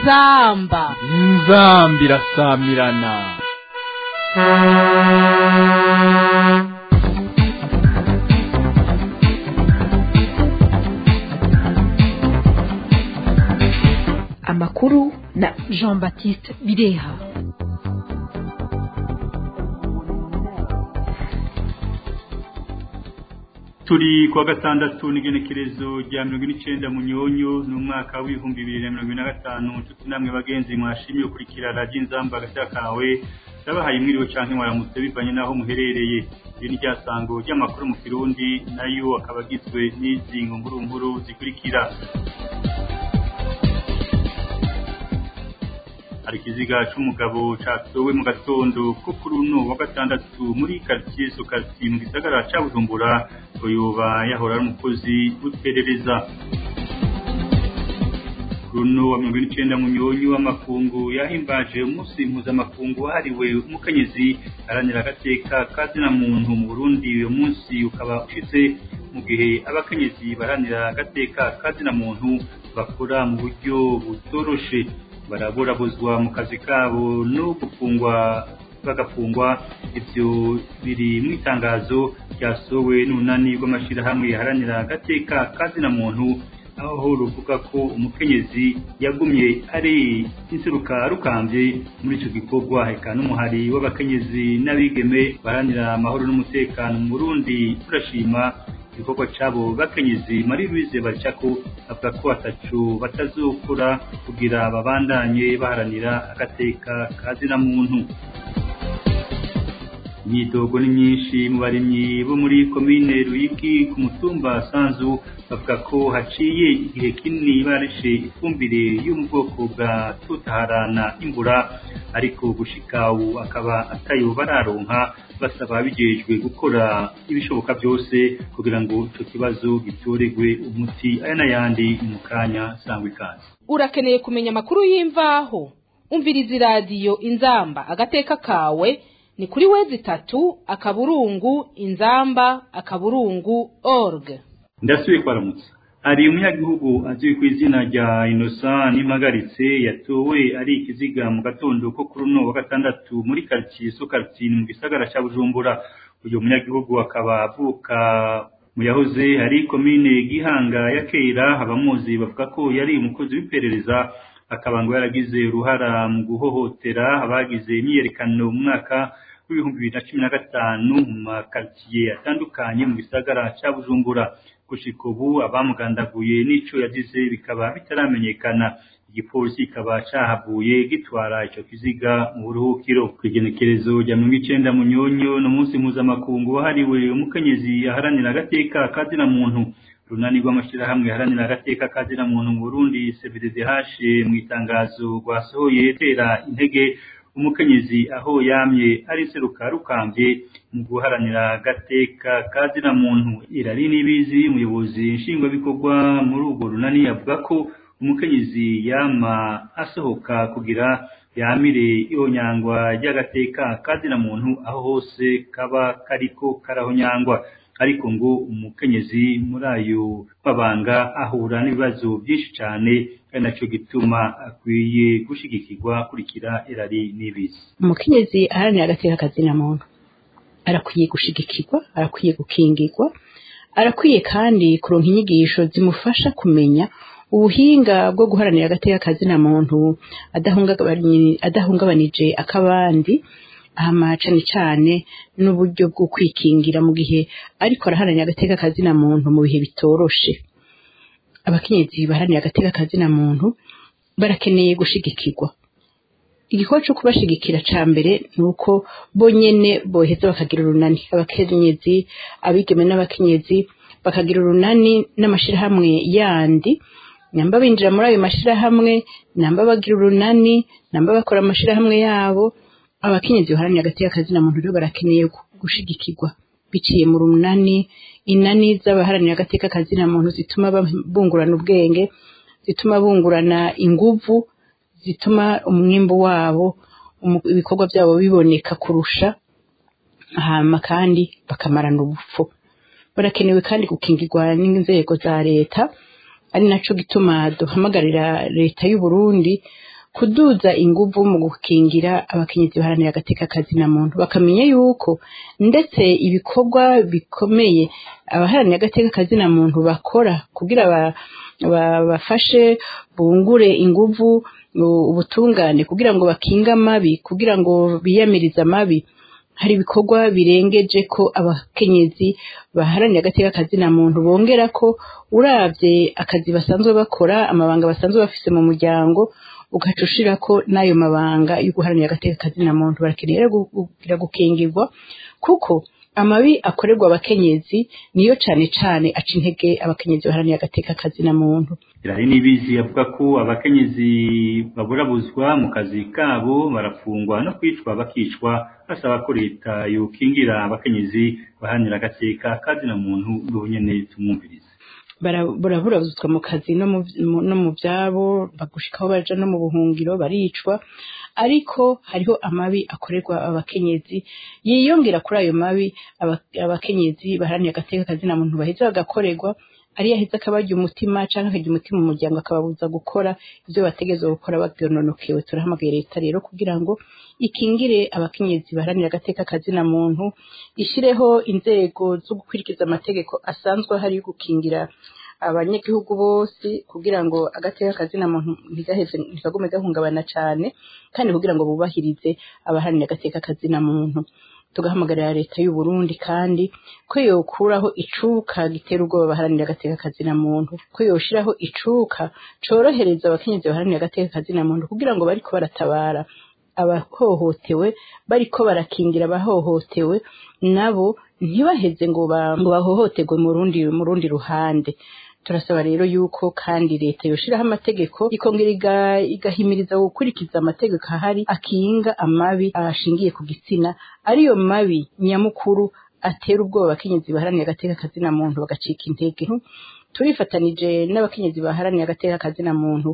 inzamba inzamba irasamirana amakuru na jean baptiste bireha turi kuwa gatandatu n'igenekerezo rya mirongo ine n'icyenda mu nyonyo ni umwaka w'ibihumbi bibiri na mirongo ine na gatanu inshuti namwe bagenzi mwashimye gukurikira radiyo inzamba agashya kawe ndabahaye mwiriwe cyangwa mwaramutse bivanye n'aho muherereye iri ni ryasango ry'amakuru mu kirundi nayo akaba agizwe n'izi nkuru zikurikira hari ikiziga cy'umugabo cyatowe mu gatondo ko kuri uno wa gatandatu muri karitsiye sokati mu gisagara cya bujumbura yoba yahora ari umukozi w'iperereza runo wa mirongo n'icyenda mu nyonyi w'amakungu yahimbaje umunsi mpuzamakungu wahariwe umukenyezi aranira agateka kazina muntu mu burundi uyu munsi ukaba ushize mu gihe abakenyezi baranira agateka kazina muntu bakora mu buryo butoroshe baraburabuzwa mu kazi kabo no gufungwa bagafungwa ibyo biri mu itangazo ryasohowe n'unani rw'amashyirahamwe yaharanira agateka kazina muntu aho ruvuga ko umukenyezi yagumye ari inseruka rukambye muri icyo gikorwa eka n'umuhari w'abakenyezi n'abigeme baharanira amahoro n'umutekano mu Burundi turashima igikorwa cyabo bakenyezi Marie Louise Bacako avuga ko atacu batazokura kugira babandanye baharanira agateka kazina muntu imyidogo ni myinshi mu barimyi bo muri komine Ruyigi ku mutumba Sanzu bavuga ko haciye igihe kinini barishe ifumbire yo mu bwoko bwa tutaharana imbura ariko gushika ubu akaba atayo bararonka basaba bijejwe gukora ibishoboka byose kugira ngo icyo kibazo gitoregwe umuti aya n'ayandi mu kanya sangwa ikaze urakeneye kumenya amakuru y'imvaho umviriza iradiyo inzamba agateka kawe ni kuri wezi itatu akaburungu inzamba akaburungu org ndasubiye kwaramutsa hari umunyagihugu azwi ku izina rya inosa n'impagaritse yatowe ari ikiziga mu gatondo ko kuri uno wa gatandatu muri karitsiye so karitsiye mu gisagara cya bujumbura uyu munyagihugu akaba avuka mu yahoze hari komine gihanga ya kera abamuzi bavuga ko yari umukozi w'iperereza akaba ngo yaragize uruhara mu guhohotera abagize imyiyerekano mu mwaka w'ibihumbi bibiri na cumi na gatanu mu makaritsiye atandukanye mu gisagara cya bujumbura gushika ubu abamugandaguye n'ico yagize bikaba bitaramenyekana igipolisi kikaba cahavuye gitwara ico kiziga mu buruhukiro kw'igenekerezo rya mirongo icenda mu nyonyo n'umunsi mpuzamakungu wahariwe umukenyezi aharanira agateka kazina muntu runani rw'amashirahamwe aharanira agateka kazina muntu mu burundi cbddh mu itangazo rwasohoye tera intege umukenyezi aho yamye ari seruka rukambye mu guharanira agateka kazina muntu irari nibizi umuyobozi nshingwabikorwa muri urwo runani avuga ko umukenyezi yama asohoka kugira yamire ihonyangwa ry'agateka kazina muntu aho hose kaba kariko karahonyangwa ariko ngo umukenyezi muri ayo mabanga ahura n'ibibazo byinshi cyane ari nacyo gituma akwiye gushigikirwa kurikira irari n'ibizi umukenyezi aharanira agateka kazina muntu arakwiye gushigikirwa arakwiye gukingirwa arakwiye kandi kuronka inyigisho zimufasha kumenya ubuhinga bwo guharanira agateka kazina muntu adahungabanije akabandi hama cane cane n'uburyo bwo kwikingira mu gihe ariko araharanira agateka kazina muntu mu bihe bitoroshe abakenyezi baharanira agateka kazina muntu barakeneye gushigikirwa igikorwa cyo kubashigikira ca mbere ni uko bonyene boheza bakagira urunani abakenyezi abigeme n'abakenyezi bakagira urunani n'amashirahamwe yandi namba binjira muri ayo mashirahamwe namba bagira urunani namba bakora amashirahamwe yabo abakenyezi baharanira agateka kazina muntu rero barakeneye gushigikirwa biciye mu runani inani z'abaharanira agateka kazina muntu zituma bungurana ubwenge zituma bungurana inguvu zituma umwimbu wabo ibikorwa byabo biboneka kurusha hama kandi bakamarana ubupfu barakenewe kandi gukingirwa n'inzego za leta ari naco gituma duhamagarira leta y'u Burundi kuduza inguvu mu gukingira abakenyezi baharanira agateka kazina muntu bakamenya yuko ndetse ibikorwa bikomeye abaharanira agateka kazina muntu bakora kugira bafashe bungure inguvu ubutungane kugira ngo bakinge amabi kugira ngo biyamirize amabi hari ibikorwa birengeje ko abakenyezi baharanira agateka kazina muntu bongera ko uravye akazi basanzwe bakora amabanga basanzwe bafise mu muryango ugaca ushira ko n'ayo mabanga yo guharanira agateka kazina muntu barakeneye kugira gukingirwa kuko amabi akorerwa abakenyezi niyo cane cane aca intege abakenyezi baharanira agateka kazina muntu irari n'ibizi avuga ko abakenyezi baburabuzwa mu kazi kabo barafungwa no kwicwa bakicwa basaba ko leta yokingira abakenyezi baharanira agateka kazina muntu n'ubunyene tumwumvirize baraburabuzwa mu kazi no mu byabo bagushikaho baja no mu buhungiro baricwa ariko hariho amabi akorerwa abakenyezi yiyongera kuri ayo mabi abakenyezi baharanira agateka kazina muntu baheza bagakorerwa ari yaheze akabarya umutima canke akarya umutima umuryango akababuza gukora ivyo bategezwa gukora babyononokewe turahamagaye leta rero kugira ngo ikingire abakenyezi baharanira agateka kazina muntu ishireho inzego zo gukurikiza amategeko asanzwe ahari yo gukingira abanyagihugu bose kugira ngo agateka kazina muntu ntigaheze ntigagume gahungabana cane kandi kugira ngo bubahirize abaharanira agateka kazina muntu tugahamagarira leta y'u Burundi kandi ko yokuraho icuka gitera ubwoba baharanira agateka kazina muntu ko yoshiraho icuka corohereza abakenyezi baharanira agateka kazina muntu kugira ngo bariko baratabara abahohotewe bariko barakingira abahohotewe nabo ntibaheze ngo bahohoterwe mu rundi mu rundi ruhande turasaba rero yuko kandi leta yoshiraho amategeko ikongera igahimiriza gukurikiza amategeko ahari akinga amabi ashingiye ku gitsina ariyo mabi nyamukuru atera ubwoba abakenyezi baharanira agateka kazina muntu bagacika intege turifatanije n'abakenyezi baharanira agateka kazina muntu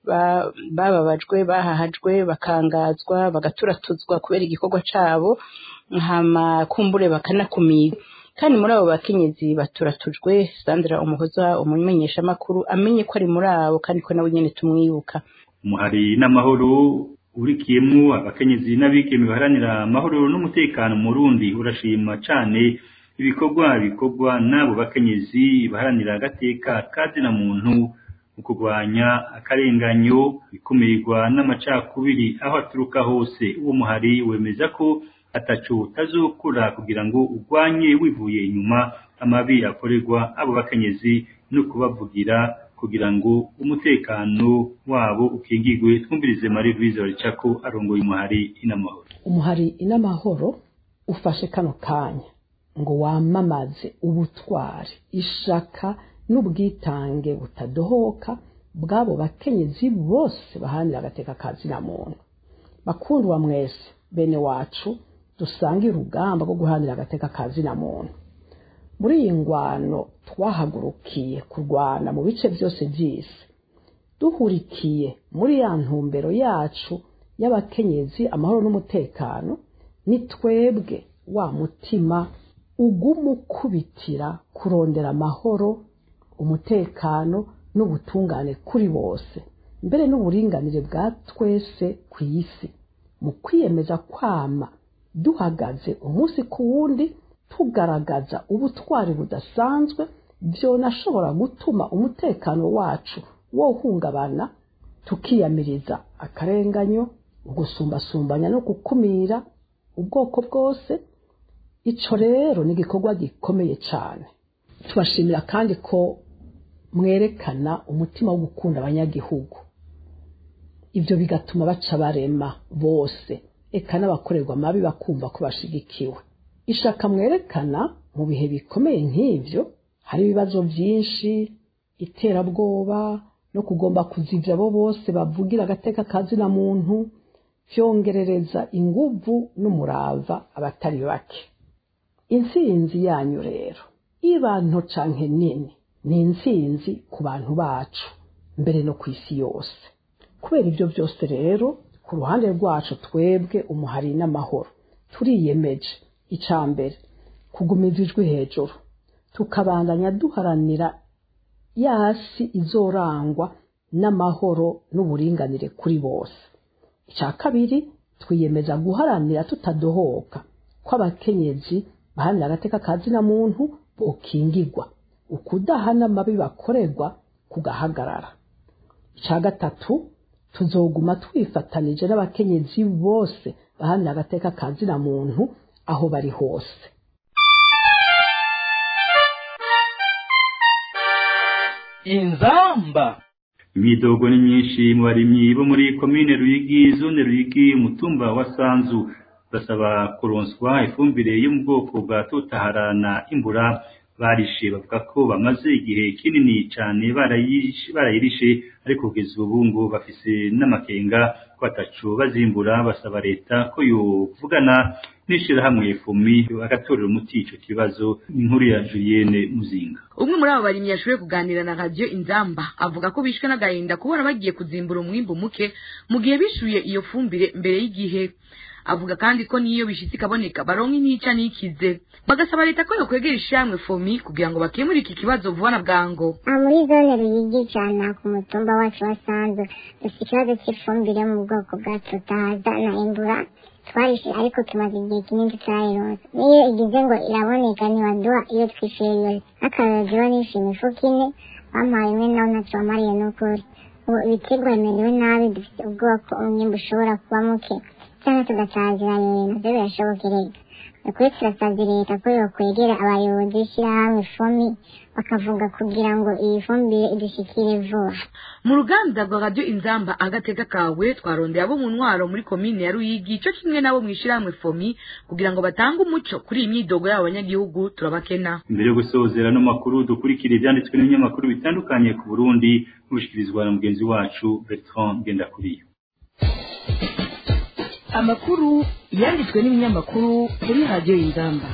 bababajwe bahahajwe bakangazwa bagaturatuzwa kubera igikorwa cabo hama kumbure bakanakumira kandi muri abo bakenyezi baturatujwe Sandra Umuhoza umumenyesha makuru amenye ko ari muri abo kandi ko nawe nyene tumwibuka umuhari n'amahoro urikiyemwo abakenyezi n'abigeme baharanira amahoro n'umutekano mu Burundi urashima cane ibikorwa bikorwa n'abo bakenyezi baharanira agateka kazina muntu mu kurwanya akarenganyo ikumirwa n'amacakubiri aho aturuka hose uwo muhari wemeza ko ataco utazokora kugira ngo urwanye wivuye inyuma amabi akorerwa abo bakenyezi no kubavugira kugira ngo umutekano wabo ukingigwe twumvirize Marie Louise Baricako arongoye umuhari inamahoro umuhari inamahoro ufashe kano kanya ngo wamamaze ubutwari ishaka n'ubwitange butadohoka bw'abo bakenyezi bose bahanira agateka kazina muntu bakundwa mwese bene wacu dusangiye urugamba rwo guhanira agateka kazina muntu muri iyi ngwano twahagurukiye kurwana mu bice byose by'isi duhurikiye muri ya ntumbero yacu y'abakenyezi amahoro n'umutekano ni twebwe wa mutima uguma ukubitira kurondera amahoro umutekano n'ubutungane kuri bose mbere n'uburinganire bwa twese ku isi mu kwiyemeza kwama duhagaze umunsi ku wundi tugaragaza ubutwari budasanzwe byonashobora gutuma umutekano wacu wohungabana tukiyamiriza akarenganyo ugusumbasumbanya no gukumira ubwoko bwose ico rero ni igikorwa gikomeye cyane tubashimira kandi ko mwerekana umutima wo gukunda abanyagihugu ibyo bigatuma baca barema bose eka n'abakorerwa amabi bakumva ko bashigikiwe ishaka mwerekana mu bihe bikomeye nk'ibyo hari ibibazo byinshi iterabwoba no kugomba kuzivya abo bose bavugira agateka kazina muntu vyongerereza inguvu n'umurava abatari bake intsinzi yanyu rero iba nto canke nini ni intsinzi ku bantu bacu mbere no ku isi yose kubera ibyo byose rero ku ruhande rwacu twebwe umuhari n'amahoro turiyemeje icya mbere kugumiza ijwi hejuru tukabandanya duharanira yasi izorangwa n'amahoro n'uburinganire kuri bose icya kabiri twiyemeza guharanira tutadohoka ko abakenyezi baharanira agateka ka zina muntu bokingirwa ukudahana amabi bakorerwa kugahagarara icya gatatu tuzoguma twifatanije n'abakenyezi bose baharanira agateka ka zina muntu aho bari hose inzamba imyidogo ni myinshi mu barimyi bo muri komine ruyigi zone ruyigi umutumba wa sanzu basaba kuronswa ifumbire yo mu bwoko bwa totaharana imbura barishe bavuga ko bamaze igihe kinini cyane barayishe barayirishe ariko kugeza ubu ngo bafise n'amakenga ko batacu bazimbura basaba leta ko yovugana n'ishirahamwe fumi bagatorera umuti ico kibazo inkuru ya Julienne Muzinga umwe muri abo barimyi yashoboye kuganira na radiyo inzamba avuga ko bishwe n'agahinda kubona bagiye kuzimbura umwimbu muke mu gihe bishuye iyo fumbire mbere y'igihe avuga kandi ko niyo bishitse ikaboneka baronka intica n'ikize bagasaba leta ko yokwegera ishyirahamwe fomi kugira ngo bakemure iki kibazo vuba na bwango aha muri zone ruyigi cyane ku mutumba wacu wa sanzu dufite ikibazo cy'ifumbire yo mu bwoko bwa tutahaza na imbura twarishe ariko tumaze igihe kinini tutarayironsa niyo igize ngo iraboneka ntibaduha iyo twishyuye yose nk'akarorero jiba nishe imifuka ine bampaye imwe nawe ntacyo wamariye n'ukuri ubu ibiterwa bimerewe nabi dufite ubwoba ko umwimbu ushobora kuba muke cyangwa tugasazira leta nabyo birashobokereka ukuri turasabye leta ko yokwegera abayobozi b'ishyirahamwe fomi bakavuga kugira ngo iyi fumbire idushikire vuba mu ruganda rwa radiyo inzamba agateka kawe twarondeye abo mu ntwaro muri komine ya ruyigi cyo kimwe n'abo mu ishyirahamwe fomi kugira ngo batange umuco kuri iyi myidogo y'abo banyagihugu turabakena imbere yo gusozera no makuru dukurikira ibyanditswe n'ibinyamakuru bitandukanye ku Burundi n'ubushikirizwa na mugenzi wacu Bertrand Ngendakuriyo amakuru yanditswe n'ibinyamakuru kuri radiyo y'ingamba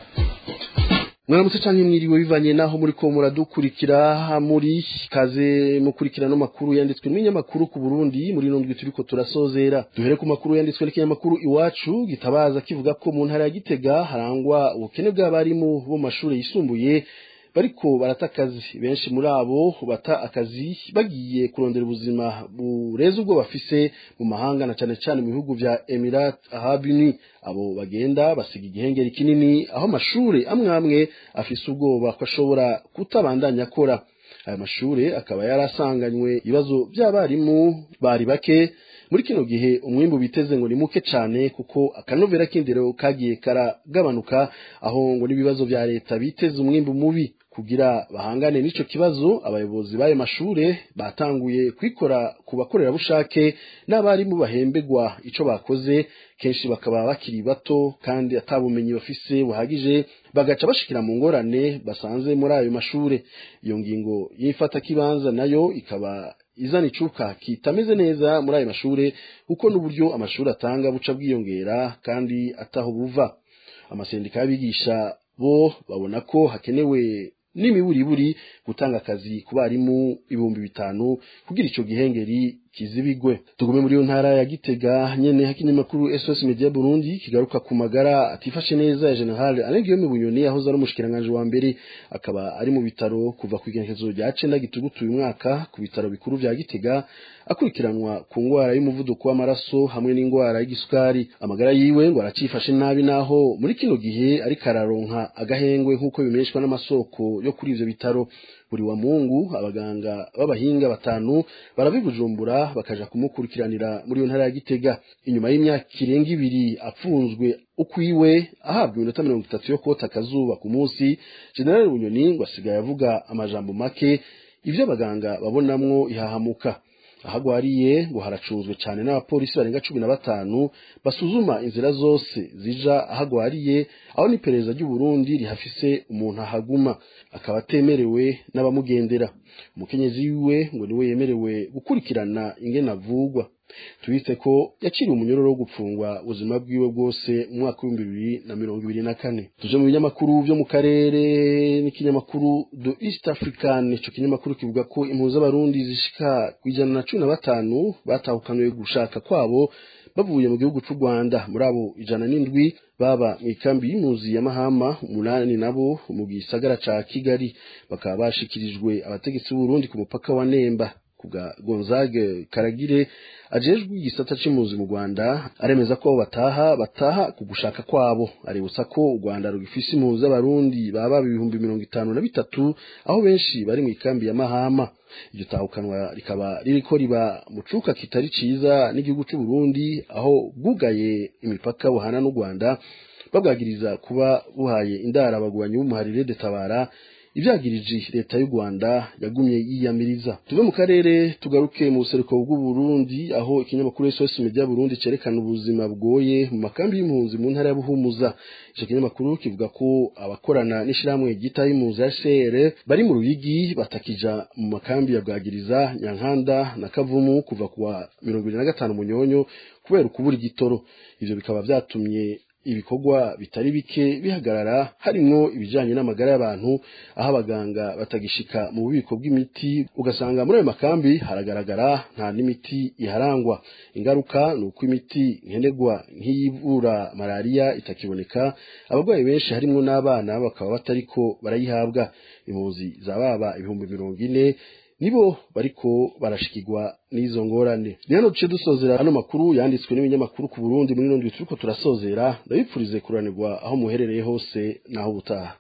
mwaramutse canke mwiriwe bivanye naho muri ko muradukurikira muri kaze mukurikira no makuru yanditswe n'ibinyamakuru ku Burundi muri nondwi turiko turasozera duhere ku makuru yanditswe n'ikinyamakuru iwacu gitabaza kivuga ko mu ntara ya Gitega harangwa ubukene bw'abarimu bo mashuri yisumbuye bariko barata akazi benshi muri abo bata akazi bagiye kurondera ubuzima bureza ubwo bafise mu mahanga na cane cane mu bihugu vya Emirat Arab Unis abo bagenda basiga igihengeri kinini aho amashure amwe amwe afise ubwoba ko ashobora kutabandanya akora aya mashure akaba yarasanganywe ibibazo by'abarimu bari bake muri kino gihe umwimbu biteze ngo ni muke cyane kuko akanovera k'indero kagiye karagabanuka aho ngo n'ibibazo vya leta biteze umwimbu mubi kugira bahangane n'ico kibazo abayobozi b'ayo mashure batanguye kwikora ku bakorerabushake n'abarimu bahembegwa ico bakoze kenshi bakaba bakiri bato kandi atabumenyi bafise buhagije bagaca bashikira mu ngorane basanze muri ayo mashure iyo ngingo y'ifata kibanza nayo ikaba izana icuka kitameze neza muri ayo mashure kuko n'uburyo amashuri atanga buca bwiyongera kandi ataho buva amasendika y'abigisha bo babona ko hakenewe n'imiburiburi gutanga akazi ku barimu ibihumbi bitanu kugira ico gihengeri kizibigwe tugume muri yo ntara ya Gitega nyene hakinyamakuru SOS Media Burundi kigaruka ku magara atifashe neza ya General Alain Guillaume Bunyoni yahoze ari umushikiranganje wa mbere akaba ari mu bitaro kuva ku igenekezo rya 9 gitugutu uyu mwaka ku bitaro bikuru vya Gitega akurikiranwa ku ngwara y'umuvuduko w'amaraso hamwe n'ingwara y'igisukari amagara yiwe ngo aracifashe nabi naho muri kino gihe ari kararonka agahengwe nk'uko bimeshwa n'amasoko yo kuri ivyo bitaro buri wa mungu abaganga b'abahinga batanu barabibujumbura bakaja kumukurikiranira muri iyo ntara ya Gitega inyuma y'imyaka irenga ibiri apfunzwe ukwiwe ahabwa iminota mirongo itatu yo kota akazuba ku munsi General Bunyoni ngo asigaye avuga amajambo make ivyo abaganga babonamwo ihahamuka ahagwariye ngo haracunzwe cyane n'abapolisi barenga cumi na batanu basuzuma inzira zose zija ahagwariye aho n'iperereza ry'u Burundi rihafise umuntu ahaguma akaba atemerewe n'abamugendera umukenyezi wiwe ngo niwe yemerewe gukurikirana ingene avugwa tubitse ko yakiriye umunyororo wo gupfungwa ubuzima bwiwe bwose mu mwaka w'ibihumbi bibiri na mirongo ibiri na kane tuje mu binyamakuru vyo mu karere n'ikinyamakuru The East African ico kinyamakuru kivuga ko impuzu z'abarundi zishika ku ijana na cumi na batanu batahukanywe gushaka kwabo bavuye mu gihugu c'u Rwanda muri abo ijana n'indwi baba mu ikambi y'impunzi ya Mahama umunani nabo mu gisagara ca Kigali bakaba bashikirijwe abategetsi b'Uburundi ku mupaka wa Nemba kubwa Gonzague Karagire ajejwe igisata c'impunzi mu Rwanda aremeza ko abo bataha bataha ku gushaka kwabo aributsa ko u Rwanda rugifise impunzi z'abarundi baba ibihumbi mirongo itanu na bitatu aho benshi bari mu ikambi ya Mahama iryo tahukanwa rikaba ririko riba mu cuka kitari ciza n'igihugu c'u Burundi aho bwugaye imipaka buhana n'u Rwanda babwagiriza kuba buhaye indara abagwanyi b'umuharire detabara ivyagirije leta y'u Rwanda yagumye yiyamiriza tuve mu karere tugaruke mu buseruko bw'u Burundi aho ikinyamakuru SOS Media Burundi cerekana ubuzima bwoye mu makambi y'impunzi mu ntara ya Buhumuza ico kinyamakuru kivuga ko abakorana n'ishiramwe gita y'impunzi ya CR bari mu ruyigi batakija mu makambi ya Bwagiriza Nyankanda na Kavumu kuva kuwa 25 munyonyo kubera ukubura igitoro ivyo bikaba vyatumye ibikorwa bitari bike bihagarara harimwo ibijanye n'amagara y'abantu aho abaganga batagishika mu bubiko bw'imiti ugasanga muri ayo makambi haragaragara nta n'imiti iharangwa ingaruka ni uko imiti nkenerwa nk'iyivura malariya itakiboneka abarwayi benshi harimwo n'abana bakaba batariko barayihabwa impunzi za baba ibihumbi mirongo ine nibo bariko barashikirwa n'izo ngorane ni hano duce dusozera ano makuru yanditswe n'ibinyamakuru ku Burundi muri nondwi turiko turasozera ndabipfurize kuranirwa aho muherereye hose naho ubutaha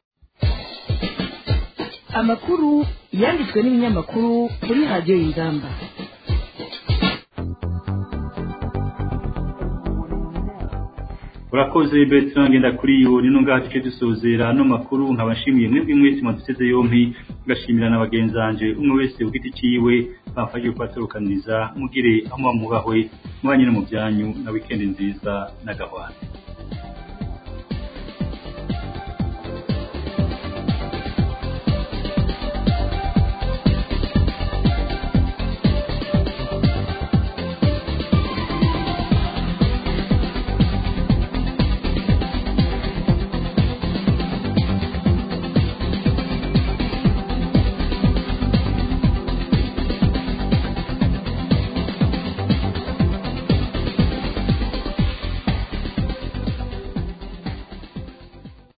amakuru yanditswe n'ibinyamakuru kuri radiyo y'ingamba urakoze Bertrand ngenda kuri yo nino ngaha duce dusozera no makuru nkabashimiye mwebwe mwese mwaduteze yompi ngashimira na bagenzanje umwe wese ku giti ciwe bamfashije kubatorukaniza mugire aho mwamubahwe mwanyine mu byanyu na weekend nziza na gahwana